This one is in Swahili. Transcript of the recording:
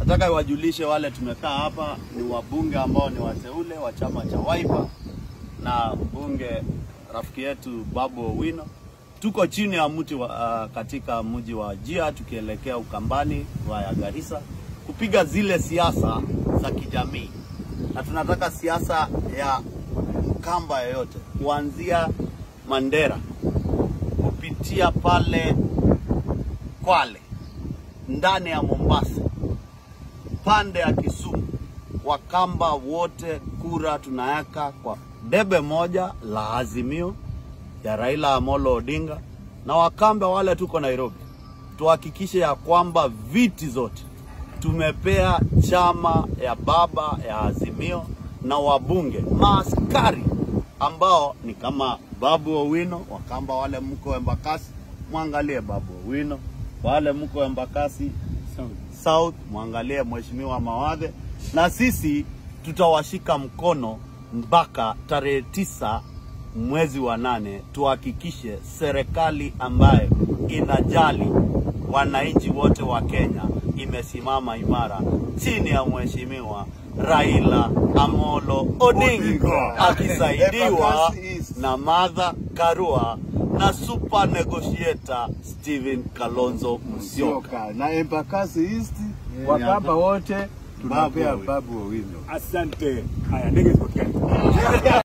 Nataka iwajulishe wale tumekaa hapa ni wabunge ambao ni wateule wa chama cha Wiper na mbunge rafiki yetu Babu Owino. Tuko chini ya mti wa, uh, katika mji wa Jia tukielekea Ukambani wa Garissa kupiga zile siasa za kijamii, na tunataka siasa ya Mkamba yoyote kuanzia Mandera kupitia pale Kwale ndani ya Mombasa pande ya Kisumu, Wakamba wote kura tunaweka kwa debe moja la Azimio ya Raila Amolo Odinga, na Wakamba wale tuko Nairobi, tuhakikishe ya kwamba viti zote tumepea chama ya baba ya Azimio na wabunge maaskari ambao ni kama Babu Owino. Wakamba wale mko Embakasi, mwangalie Babu Owino, wale mko Embakasi South mwangalie Mheshimiwa Mawadhe, na sisi tutawashika mkono mpaka tarehe tisa mwezi wa nane, tuhakikishe serikali ambayo inajali wananchi wote wa Kenya imesimama imara chini ya Mheshimiwa Raila Amolo Odinga akisaidiwa na Martha Karua na super negotiator Stephen Kalonzo Musyoka. Musyoka na Embakasi East Wakamba wote tunapea Babu Babu Owino. Asante. Haya, ndege zipatikane.